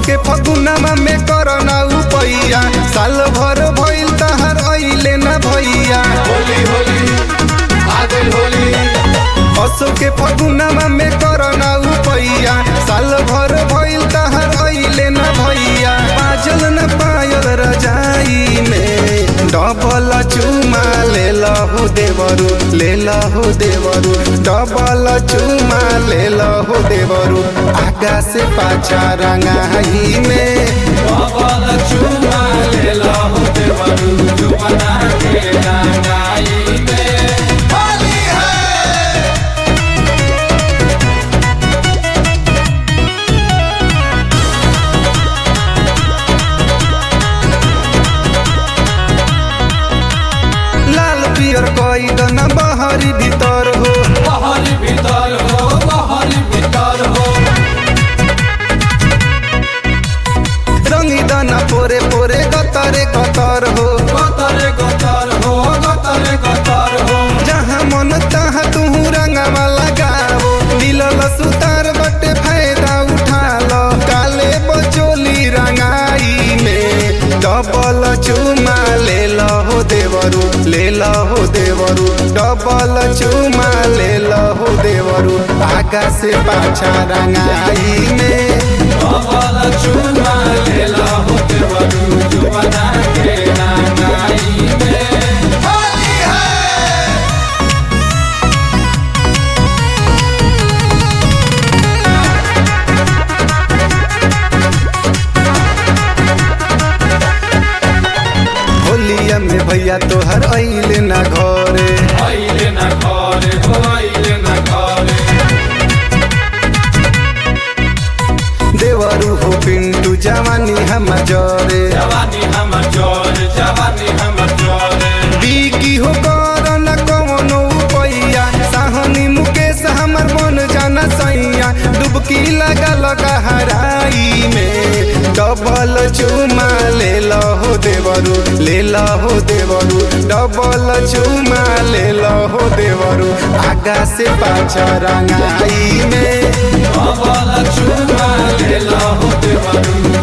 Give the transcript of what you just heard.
के फगुनमा में करना उपैया साल भर भइल तहर अइले ना भैया होली होली आ गइल होली असो के फगुनमा में करना उपैया साल भर भइल तहर अइले ना भैया बाजल न पायल रजाई में डबल चुमा ले लहु देवरू ले लहु देवरू डबल चुमा ले लहु देवरू आगा से पाछा रंगाई में बाबल चुमा ले लहु देवरू जुमना के रंगाई में होली है लाल पियर कई दना बहरी भीतर हो बहरी भीतर हो बहरी भीतर हो रंगी दाना पोरे पोरे गतरे गतर हो गतरे गतर हो गतरे गतर हो जहाँ मन तहाँ तू रंगवा लगाओ मिलल सुतार बटे फायदा उठा लो काले बचोली रंगाई में डबल चुमा ले लहो देवरू ले लहो देवरू डबल चुमा ले लहो देवरू आगा से पाछा रंगाई में बाबल चुमा ले लहु देवरू जुमना के रंगाई में होली है होलिया में भैया तोहर अइले ना घरे आइले ना घरे हो आइले ना घरे देवरू हो पिंटू जवानी हम जरे जवानी हमर जोर जवानी हमर जोर बीकी हो कर न कवनो पैया साहनी मुकेश हमर मन जाना सैया डुबकी लगा लगा हराई में डबल चुमा ले लहो देवरू ले लहो देवरू डबल चुमा ले लहो देवरू आगा से पाछा रंगाई में बाबल चुमा ले लहु देवरू